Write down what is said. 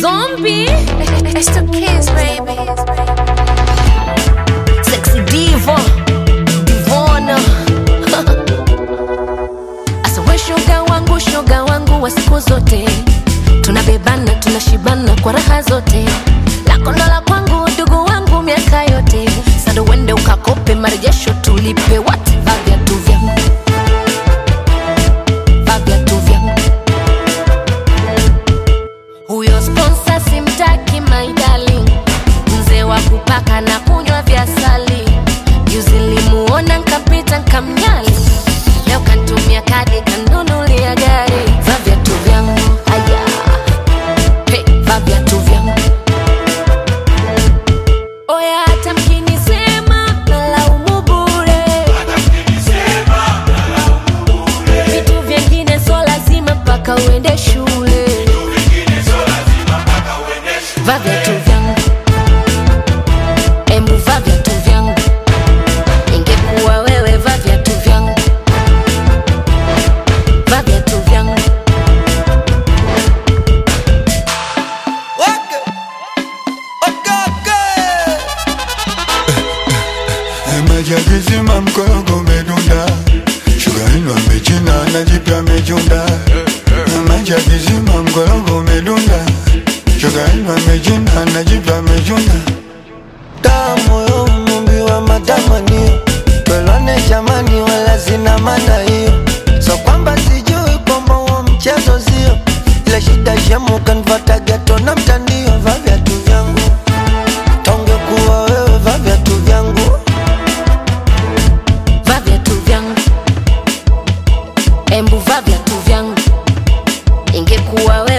Zombie. It's the kids, baby. Sexy diva. Divona. Asa we shoga wangu, shoga wangu wa siku zote. Tunabebana, tunashibana kwa raha zote. Lako ndo la kwangu, ndugu wangu miaka yote. Sasa uende ukakope marejesho tulipe what? Vaa viatu vyangu. Vaa viatu vyangu. Huyo sponsor simtaki my darling, mzee wa kupaka na kunywa vya sali. Juzi nilimuona nkapita nkamnyali, leo kantumia kadi kanunulia gari. Vaa viatu vyangu haya, hey, vaa viatu vyangu oya, hata mkinisema nalaumu bure, vitu vyengine so lazima mpaka uende shule. Vaa viatu vyangu, embu vaa viatu vyangu. Ingekuwa wewe, vaa viatu vyangu, vaa viatu vyangu. Wake. Okake. Majagizima mkorogo umedunda, shuga ino amechina na jipya amechunda. Majagizima mkorogo umedunda, shuga ino amechina na jipya amechunda. Tamu yo mumbi wa matamanio Pelwane jamani wala zina maana hiyo So kwamba sijui kwamba huo mchezo sio Ile shida shemu kanfata geto na mtandio Vaa viatu vyangu Tonge kuwa wewe vaa viatu vyangu Vaa viatu vyangu, embu vaa viatu vyangu. Ingekuwa wewe